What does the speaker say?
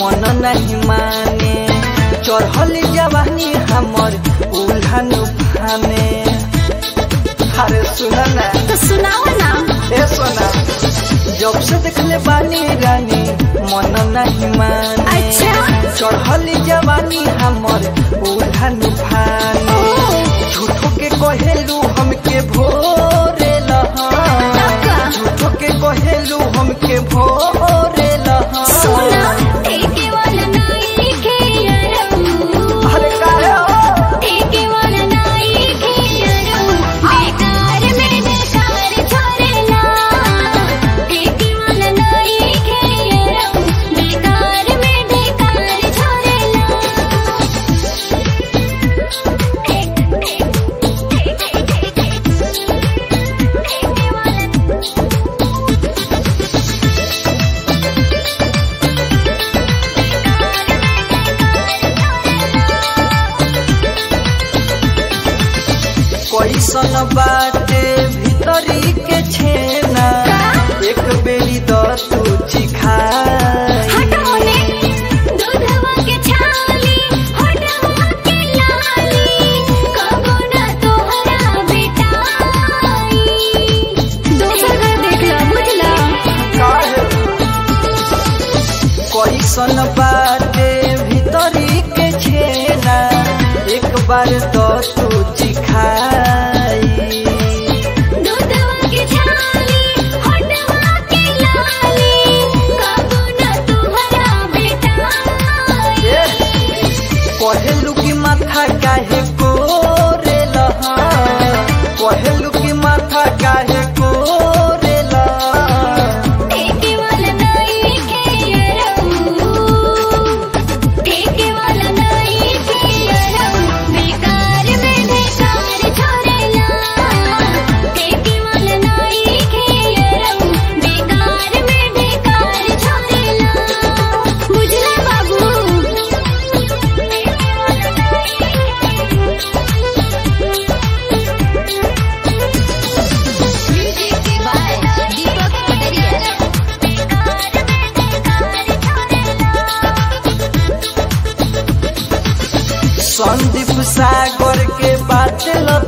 मन नहीं माने चढ़ल जवानी हमर उल्हन फाने अरे सुना ना तो सुनाओ ना ए सोना जब से देखले बानी रानी मन नहीं माने अच्छा। चढ़ल जवानी हमर उल्हन फाने झूठो के कहेलू हमके भोरे लहा का? झूठो के कहेलू हमके भोरे लहा सुना ठेके वाला नाई के अरऊ अरे काहे हो? ठेके वाला नाई के अरऊ बेकार में बेकार छोड़ेला ठेके वाला नाई के अरऊ बेकार में बेकार छोड़ेला ठेक ठेक ठेक ठेक ठेके वाला कैसन बाटे भीतरी के छेना एक बेरी द तू चिखाई हटाओ ने दूधवा के छाली हटाओ के लाली कबो ना तोहरा बेटाई दोसर घर देख ला बुझला काहे? कैसन बाटे भीतरी के छेना एक बार द तू चिखाई दूधवा के छाली हटाओ के लाली कबो ना तोहरा बेटाई कहेलू की माथा काहे कोरे लहा कहेलू की माथा काहे कोरे लहा ठेके वाला नाई के अरऊ ठेके वाला नाई के अरऊ बेकार में बेकार छोड़ेला ठेके वाला नाई के अरऊ बेकार में बेकार छोड़ेला बुझला बाबू म्यूजिक बाय दीपक कटरिया संदीप सागर के बात ल